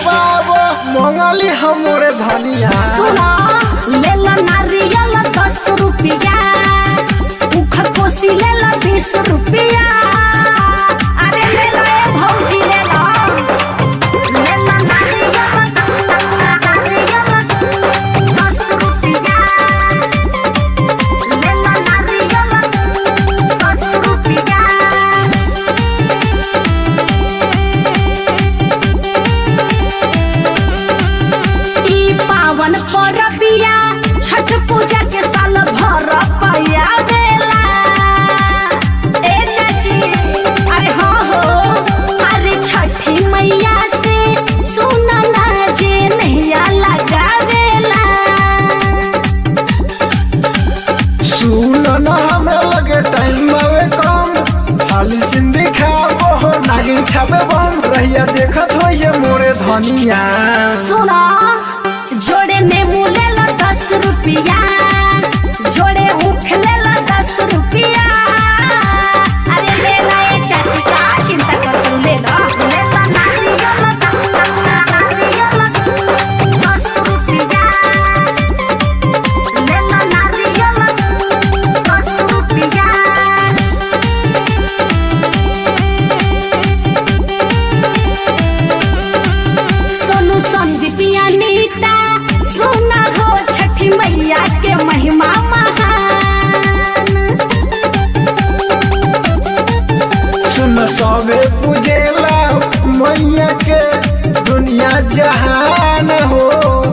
खावाबो मंगली हमरे धनिया सुना लेला नारियल दस रुपया उख कोसी लेला बीस रुपया अरे लेला ए भौजी लेला लेला नारियल नारियल दस रुपया लेला नारियल दस रुपया ई पावन परबिया छठ पूजा के साल भर पया देला ए चाची अरे हो हो अरे छठी मैया से सुनला जे नैया लगावेला सुन न हमें लगे टाइम आवे कम हाली सिंधी खाबो हो नागिन छापे बम रहिया देखत हो ये मोरे धनिया सुना जोड़े नेमू लेला दस रुपया जोड़े ऊख लेला दस रुपया अरे लेला ए चाची का चिंता कर तू लेला लेला नारियल नारियल दस रुपया लेला नारियल दस रुपया सोनू संदीपिया नीता सुना हो छठी मैया के महिमा महान सुन सबे पूजेला मैया के दुनिया जहान हो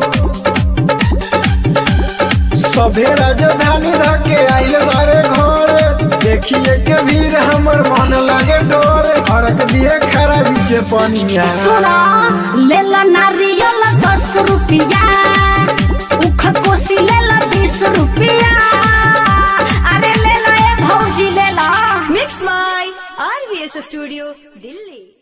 सभे राजधानी रह के आइल बारे घर देखिए के भीड़ हमर मन लागे डोर अड़क दिए खड़ा बीचे पनिया सुना लेला नारियल दस रुपया उख कोसी लेला बीस रुपया अरे लेला ए भौजी लेला Mix My RVS Studio, Delhi.